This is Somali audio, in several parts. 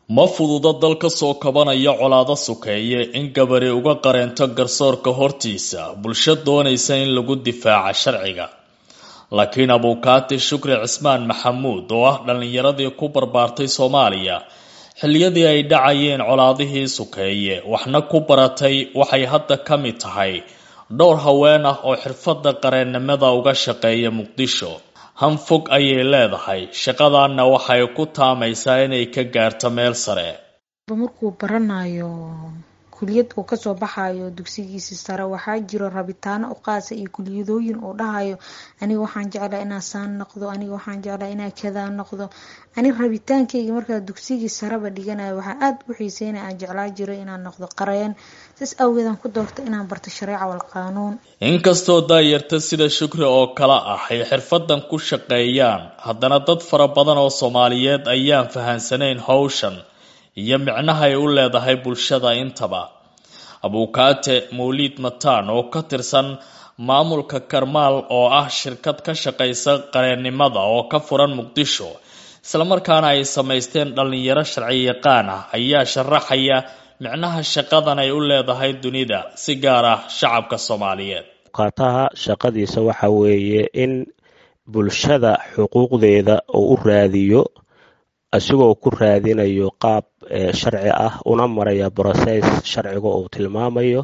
ma fududa dal ka soo kabanaya colaado sukeeye in gabari uga qareento garsoorka hortiisa bulsho doonaysa in lagu difaaca sharciga laakiin abuukaati shukri cismaan maxamuud oo ah dhallinyaradii ku barbaartay soomaaliya xilliyadii ay dhacayeen colaadihii sukeeye waxna ku baratay waxay hadda ka mid tahay dhowr haween ah oo xirfadda qareennimada uga shaqeeya muqdisho hanfog ayay leedahay shaqadanna waxay ku taamaysaa inay ka gaarto meel sare markuu baranayo kuliyad uu kasoo baxayo dugsigiisi sare waxaa jiro rabitaano u qaasa iyo kuliyadooyin uu dhahayo aniga waxaan jeclaa inaa saan noqdo aniga waxaan jeclaa inaa kadaa noqdo ani rabitaankayga markaa dugsigii sareba dhiganayo waxaa aada u xiiseyna aan jeclaa jiro inaan noqdo qareen saas awgeedaan ku doorta inaan barto shareeca wal qaanuun inkastoo daayarta sida shukri oo kale ah ay xirfadan ku shaqeeyaan haddana dad fara badan oo soomaaliyeed ayaan fahansanayn howshan iyo micnaha ay u leedahay bulshada intaba abuukaate mawliid mataan oo ka tirsan maamulka karmaal oo ah shirkad ka shaqaysa qareennimada oo ka furan muqdisho islamarkaana ay samaysteen dhallinyaro sharci yaqaan ah ayaa sharaxaya micnaha shaqadan ay u leedahay dunida si gaar ah shacabka soomaaliyeed abuukaataha shaqadiisa waxa weeye in bulshada xuquuqdeeda uu u raadiyo isagoo ku raadinayo qaab sharci ah una maraya broses sharciga uu tilmaamayo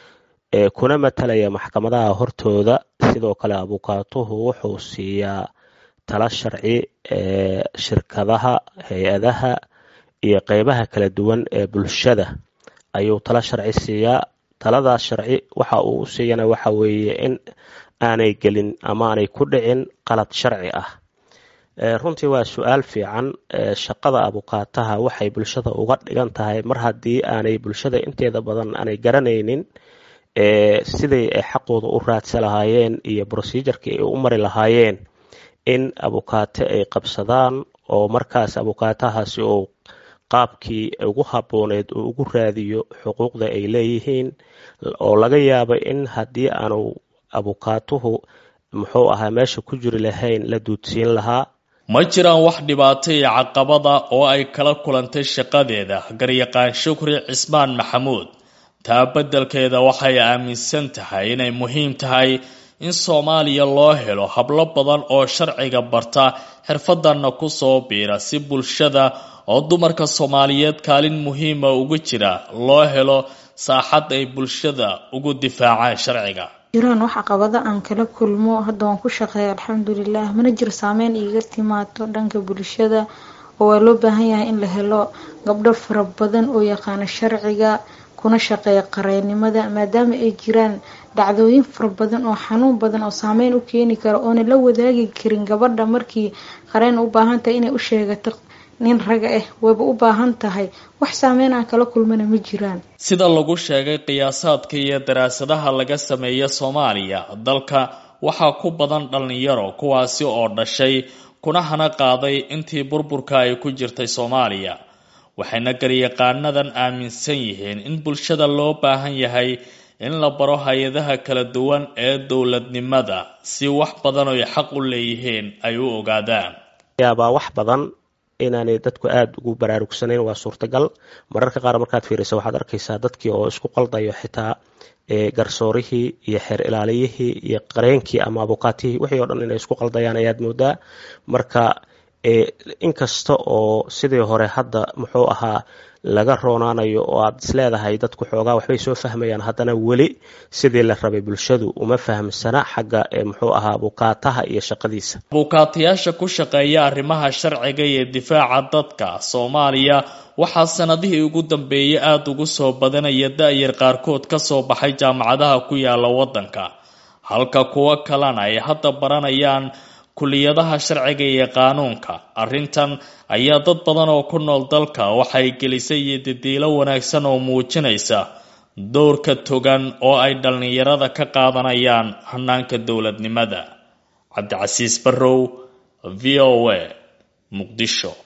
kuna matalaya maxkamadaha hortooda sidoo kale abuukaatuhu wuxuu siiyaa tala sharci shirkadaha hay-adaha iyo qeybaha kala duwan ee bulshada ayuu tala sharci siiyaa taladaas sharci waxa uu u siiyana waxa weeye in aanay gelin ama aanay ku dhicin qalad sharci ah runtii waa su-aal fiican shaqada abuukaataha waxay bulshada uga dhigan tahay mar haddii aanay bulshada inteeda badan aanay garanaynin siday ay xaqooda u raadsa lahaayeen iyo procedurkii ay u mari lahaayeen in abuukaate ay qabsadaan oo markaas abuukaatahaasi uu qaabkii ugu habooneed uu ugu raadiyo xuquuqda ay leeyihiin oo laga yaabo in haddii aanu abuukaatuhu muxuu ahaa meesha ku jiri lahayn la duudsiin lahaa ma jiraan wax dhibaato iyo caqabada oo ay kala kulantay shaqadeeda garyaqaan shukri cismaan maxamuud taa beddelkeeda waxay aaminsan tahay inay muhiim tahay in soomaaliya loo helo hablo badan oo sharciga barta xirfadanna ku soo biira si bulshada oo dumarka soomaaliyeed kaalin muhiima ugu jira loo helo saaxad ay bulshada ugu difaacaan sharciga jiraan wax caqabado aan kala kulmo hadda waan ku shaqeeya alxamdulilah mana jiro saameyn iiga timaado dhanka bulshada oo waa loo baahan yahay in la helo gabdho fara badan oo yaqaano sharciga kuna shaqeeya qareennimada maadaama ay jiraan dhacdooyin fara badan oo xanuun badan oo saameyn u keeni kara oona la wadaagi karin gabadha markii qareen u baahan tahay inay u sheegato nin raga ah wayba u baahan tahay wax saameyn aan kala kulmana ma jiraan sida lagu sheegay qiyaasaadka iyo daraasadaha laga sameeya soomaaliya dalka waxaa ku badan dhallinyaro kuwaasi oo dhashay kuna hana qaaday intii burburka ay ku jirtay soomaaliya waxayna garyaqaanadan aaminsan yihiin in bulshada loo baahan yahay in la baro hay-adaha kala duwan ee dowladnimada si wax badan oy xaq u leeyihiin ay u ogaadaan yaabaa wax badan inaanay dadku aada ugu baraarugsanayn waa suurtagal mararka qaar markaad fiirisa waxaad arkaysaa dadkii oo isku qaldayo xitaa garsoorihii iyo xeer ilaaliyihii iyo qareenkii ama abukaatihii wixii o dhan inay isku qaldayaan ayaad moodaa marka inkasta oo sidii hore hadda muxuu ahaa laga roonaanayo oo aad isleedahay dadku xoogaa waxbay soo fahmayaan haddana weli sidii la rabay bulshadu uma fahamsana xagga muxuu ahaa abukaataha iyo shaqadiisa abukaatayaasha ku shaqeeya arrimaha sharciga iyo difaaca dadka soomaaliya waxaa sanadihii ugu dambeeyay aada ugu soo badanaya da-yar qaarkood kasoo baxay jaamacadaha ku yaala waddanka halka kuwo kalena ay hadda baranayaan kuliyadaha sharciga iyo qaanuunka arrintan ayaa dad badan oo ku nool dalka waxay gelisay iyo didiilo wanaagsan oo muujinaysa dowrka togan oo ay dhallinyarada ka qaadanayaan hanaanka dowladnimada cabdicasiis barrow v o a muqdisho